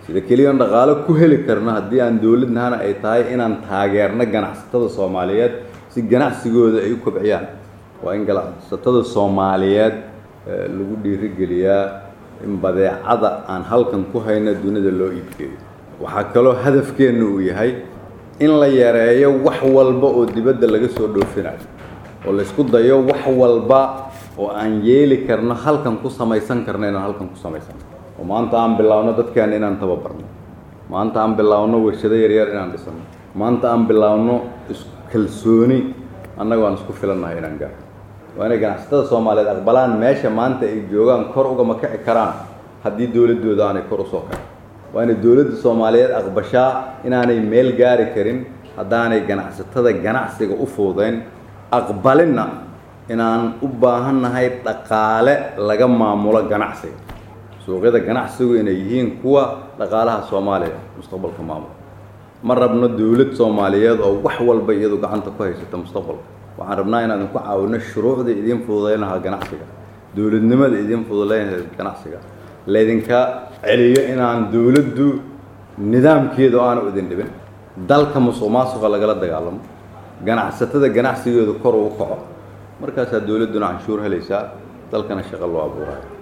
sida keliyan dhaqaalo ku heli karno haddii aan dowladnahana ay tahay inaan taageerno ganacsatada soomaaliyeed si ganacsigooda ay u kobciyaan waa in ganacsatada soomaaliyeed lagu dhiirigeliyaa in badeecada aan halkan ku hayno dunida loo iibgeeyo waxaa kaloo hadafkeenna uu yahay in la yareeyo wax walba oo dibadda laga soo dhoofinayo oo laysku dayo wax walba oo aan yeeli karno halkan ku samaysan karno inaan halkan ku samaysan oo maanta aan bilaawno dadkeena inaan tababarno maanta aan bilaawno warshado yaryar inaan dhisano maanta aan bilaawno iskalsooni annagoo aan isku filannahay inaan gaaro waa inay ganacsatada soomaaliyeed aqbalaan meesha maanta ay joogaan kor ugama kici karaan haddii dowladdooda aanay kor usoo karin waa inay dowladda soomaaliyeed aqbashaa inaanay meel gaari karin haddaanay ganacsatada ganacsiga u fuudeyn aqbalinna inaan u baahannahay dhaqaale laga maamulo ganacsiga suuqyada ganacsigu inay yihiin kuwa dhaqaalaha soomaaliya mustaqbalka maamula ma rabno dowlad soomaaliyeed oo wax walba iyadu gacanta ku haysata mustaqbalka waxaan rabnaa inaan idinku caawino shuruucda idiin fududayn lahaa ganacsiga dowladnimada idiin fududayn lahaa ganacsiga laydinka celiyo inaan dowladdu nidaamkeeda oo aanu idin dhibin dalka musuq maasuqa lagala dagaalamo ganacsatada ganacsigeedu kor uu kaco markaasaa dowladduna canshuur helaysaa dalkana shaqo loo abuurayo